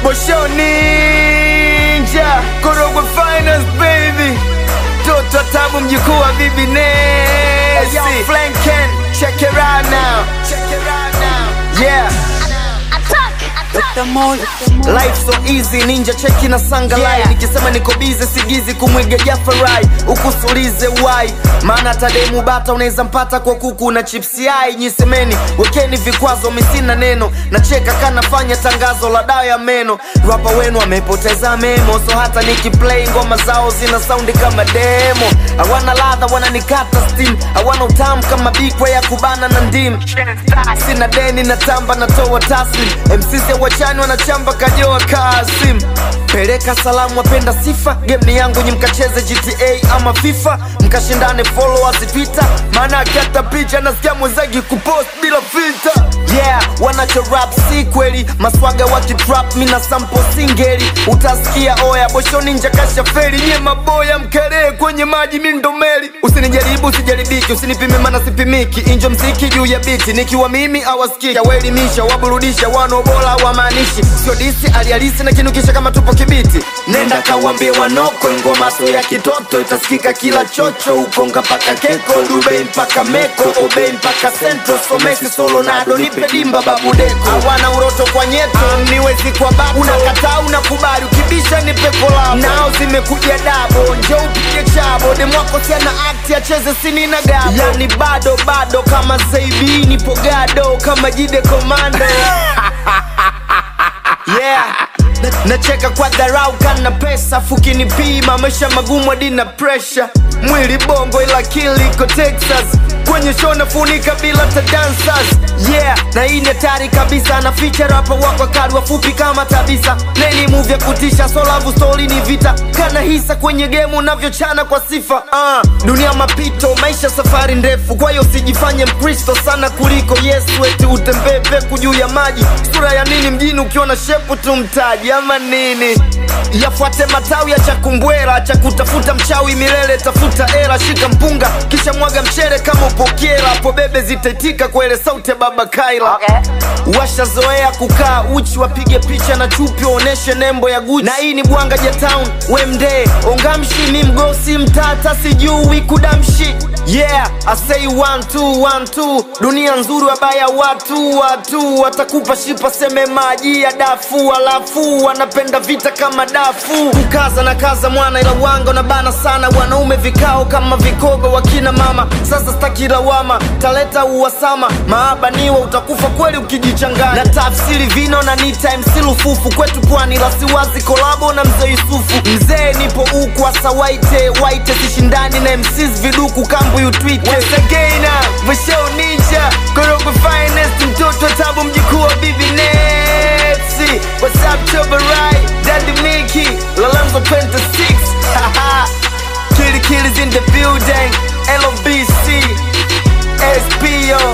Bosho Ninja Korogwe Finance baby Toto Tabu mjukuu wa Bibi Nesi Yo Flanken Check it out now Check it out now Yeah Life so easy ninja cheki na sanga Yeah. line nikisema niko busy sigizi kumwiga Jafarai ukusulize why maana tademu bata unaweza mpata kwa kuku na chips yai nyisemeni wekeni vikwazo misina neno nacheka kanafanya tangazo la dawa ya meno rapa wenu amepoteza memo so hata nikiplay ngoma zao zina saundi kama demo hawana ladha wananikata steam hawana utamu kama bikwe ya kubana na ndim sina deni na tamba natoa taslim mcc wachani wanachamba kajoa kasim peleka salamu wapenda sifa game ni yangu nyi mkacheze gta ama fifa mkashindane followers twitter maana akata picha nasikia mwenzagi kupost bila filter yeah wanacho rap si kweli maswaga wakitrap mina sampo singeli utasikia oya boshoni njakasha feri nye maboya mkeree kwenye maji mindomeli usinijaribu usijaribiki usinipime mana sipimiki injo mziki juu ya biti nikiwa mimi awaskiki waelimisha waburudisha wanobola wamaanishi sio disi alihalisi na kinukisha kama tupo kibiti nenda kawambie wanoko ngomaso ya kitoto itasikika kila chocho ukonga mpaka keko dubei mpaka meko obei mpaka sentro somesi solonado nipe dimba babudeko hawana uroto kwa nyeto niwezi kwa babu unakataa unakubali ukibisha nipe kolabo nao zimekuja dabo njo upige chabo demwako siana akti acheze sini na gabo yani bado bado kama saibi nipo gado kama jide komando yeah Na- nacheka kwa dharau kana pesa fukinipima maisha magumu hadi na presha mwili bongo ila akili iko texas kwenye show nafunika bila ta dancers yeah na hii ni hatari kabisa na feature rapa wako kali wafupi kama tabisa neni move ya kutisha so love story ni vita kana hisa kwenye game unavyochana kwa sifa uh, dunia mapito maisha safari ndefu kwa hiyo usijifanye mkristo sana kuliko yesu eti utembee peku juu ya maji sura ya nini mjini ukiona shepu tu mtaji ama nini yafuate matawi ya chakumbwera cha kutafuta mchawi milele tafuta era shika mpunga kisha mwaga mchere kama upokera hapo bebe zitaitika kwa ile sauti ya baba kaila Okay. washazoea kukaa uchi wapige picha na chupi waoneshe nembo ya guchi na hii ni bwanga ja town wemde ongamshi ni mgosi mtata sijui kudamshi yeah I say one two one two dunia nzuri wabaya watu watu watakupa shipa seme maji ya dafu alafu wanapenda vita kama dafu kukaza na kaza mwana ila wanga unabana sana wanaume vikao kama vikogo wakina mama sasa staki lawama taleta uwasama maaba niwa utakufa kweli ukijichanganya na tafsiri vino na nita MC lufufu kwetu pwani la siwazi kolabo na mzee Yusufu mzee nipo huku asa waite waite sishindani na MCs viduku kambu yutwite once again uh, Michelle Ninja Korogwe Finest mtoto tabu mjukuu wa Bibi Nesi What's up Chobarai Daddy Mickey Lalanzo Penta 6 Haha Kitty Kitty's in the building LOB